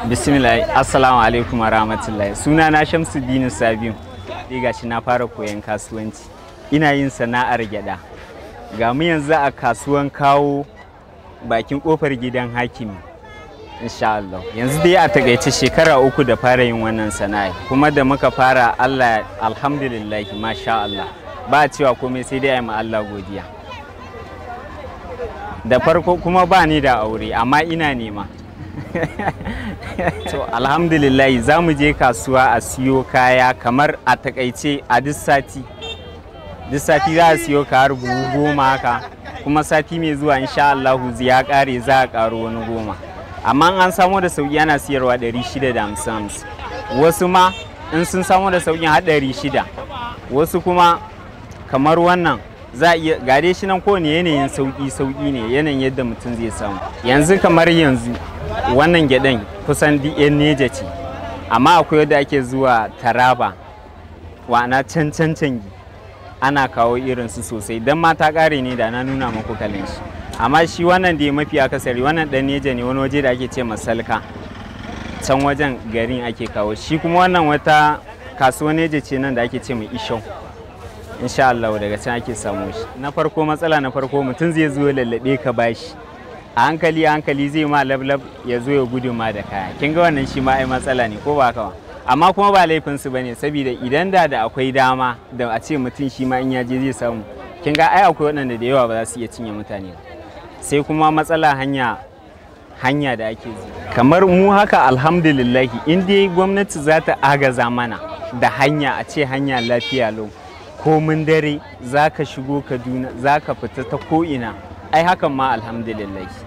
bismillah assalamu alaikum wa rahmatullahi suna na shamsuddin sabiu sai gashi na fara koyon kasuwanci ina yin sana'ar gyada ga mu yanzu a kasuwan kawo bakin kofar gidan hakimi insha Allah yanzu dai a takaice shekara uku da fara yin wannan sana'a kuma da muka fara Allah alhamdulillah masha Allah ba a cewa komai sai dai a yi ma Allah godiya da farko kuma ba ni da aure amma ina nema to alhamdulillah za mu je kasuwa a siyo kaya kamar a takaice a duk sati duk sati za a siyo kayar buhu goma haka kuma sati mai zuwa insha Allah ya kare za a karo wani goma amma an samu da sauki ana siyarwa 650 wasu ma in sun samu da sauƙin har 600 wasu kuma kamar wannan za a iya gare shi nan kowane yanayin sauƙi sauƙi ne yanayin yadda mutum zai samu yanzu kamar yanzu wannan gyaɗan kusan yan neja ce amma akwai yadda ake zuwa taraba wana can can cangi ana kawo irinsu sosai don ma ta ƙare ne da na nuna maku kalin shi amma shi wannan da ya mafi akasari wannan ɗan neja ne wani waje da ake ce masalka can wajen garin ake kawo shi kuma wannan wata kasuwa neja ce nan da ake ce mai ishau insha Allah daga can ake samu shi na farko matsala na farko mutum zai zo lallabe ka bashi a hankali a hankali zai ma lablab ya zo ya gudu ma da kaya kin ga wannan shi ma ai matsala ne ko ba kawa amma kuma ba laifin su bane saboda idan da da akwai dama da a ce mutum shi ma in ya je zai samu kin ga ai akwai waɗanda da yawa ba za su iya cinye mutane sai kuma matsala hanya hanya da ake zuwa kamar mu haka alhamdulillahi in dai gwamnati za ta agaza mana da hanya a ce hanya lafiya lau komin dare za ka shigo kaduna za ka fita ta ko'ina ai hakan ma alhamdulillah